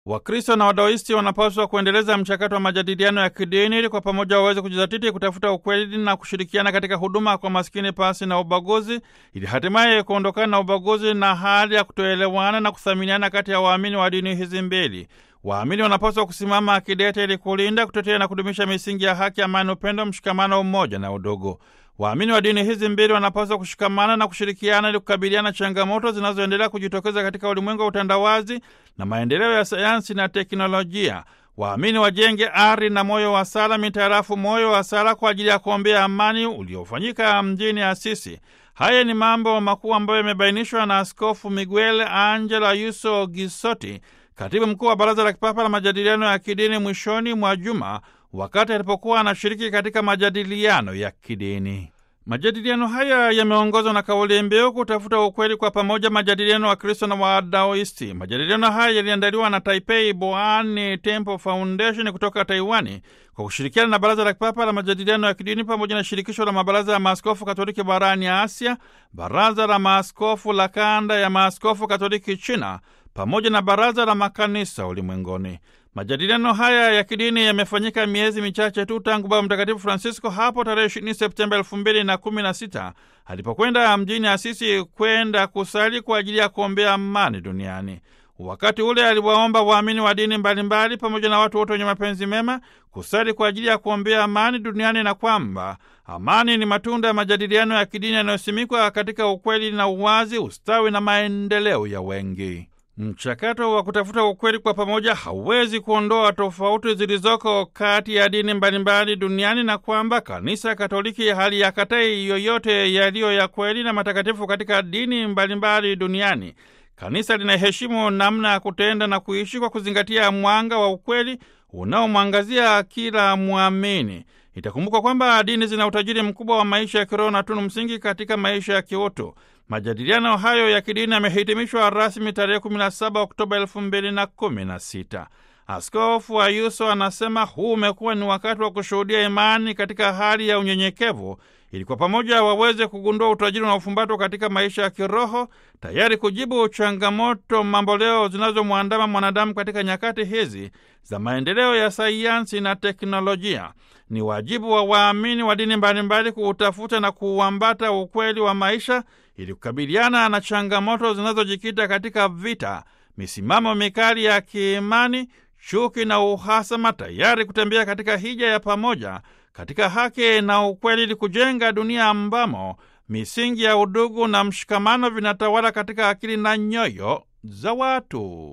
Wakristo na Wadaoisti wanapaswa kuendeleza mchakato wa majadiliano ya kidini ili kwa pamoja waweze kujizatiti kutafuta ukweli na kushirikiana katika huduma kwa maskini pasi na ubaguzi, ili hatimaye kuondokana na ubaguzi na hali ya kutoelewana na kuthaminiana kati ya waamini wa dini hizi mbili. Waamini wanapaswa kusimama akidete ili kulinda, kutetea na kudumisha misingi ya haki, amani, upendo, mshikamano, umoja na udugu. Waamini wa dini hizi mbili wanapaswa kushikamana na kushirikiana ili kukabiliana changamoto zinazoendelea kujitokeza katika ulimwengu wa utandawazi na maendeleo ya sayansi na teknolojia. Waamini wajenge ari na moyo wa sala mitarafu moyo wa sala kwa ajili ya kuombea amani uliofanyika mjini Asisi. Haya ni mambo makuu ambayo yamebainishwa na Askofu Miguel Angela Yuso Gisoti, katibu mkuu wa Baraza la Kipapa la Majadiliano ya Kidini, mwishoni mwa juma wakati alipokuwa anashiriki katika majadiliano ya kidini. Majadiliano haya yameongozwa na kauli mbiu kutafuta ukweli kwa pamoja, majadiliano wa Kristo na Wadaoisti. Majadiliano haya yaliandaliwa na Taipei Boani Temple Foundation kutoka Taiwani kwa kushirikiana na Baraza la Kipapa la Majadiliano ya Kidini pamoja na Shirikisho la Mabaraza ya Maaskofu Katoliki barani Asia, Baraza la Maaskofu la Kanda ya Maaskofu Katoliki China pamoja na Baraza la Makanisa Ulimwenguni. Majadiliano haya ya kidini yamefanyika miezi michache tu tangu Baba Mtakatifu Francisco hapo tarehe 20 Septemba 2016 alipokwenda mjini Asisi kwenda kusali kwa ajili ya kuombea amani duniani. Wakati ule aliwaomba waamini wa dini mbalimbali pamoja na watu wote wenye mapenzi mema kusali kwa ajili ya kuombea amani duniani na kwamba amani ni matunda ya majadiliano ya kidini yanayosimikwa katika ukweli na uwazi, ustawi na maendeleo ya wengi. Mchakato wa kutafuta ukweli kwa pamoja hauwezi kuondoa tofauti zilizoko kati ya dini mbalimbali duniani na kwamba Kanisa Katoliki hali ya katai yoyote yaliyo ya kweli na matakatifu katika dini mbalimbali duniani. Kanisa linaheshimu namna ya kutenda na kuishi kwa kuzingatia mwanga wa ukweli unaomwangazia kila mwamini. Itakumbukwa kwamba dini zina utajiri mkubwa wa maisha ya kiroho na tunu msingi katika maisha ya kiutu. Majadiliano hayo ya kidini yamehitimishwa rasmi tarehe 17 Oktoba 2016. Askofu Ayuso anasema huu umekuwa ni wakati wa kushuhudia imani katika hali ya unyenyekevu, ili kwa pamoja waweze kugundua utajiri na ufumbatwa katika maisha ya kiroho, tayari kujibu changamoto mamboleo zinazomwandama mwanadamu katika nyakati hizi za maendeleo ya sayansi na teknolojia. Ni wajibu wa waamini wa dini mbalimbali kuutafuta na kuuambata ukweli wa maisha ili kukabiliana na changamoto zinazojikita katika vita, misimamo mikali ya kiimani, chuki na uhasama, tayari kutembea katika hija ya pamoja katika haki na ukweli, ili kujenga dunia ambamo misingi ya udugu na mshikamano vinatawala katika akili na nyoyo za watu.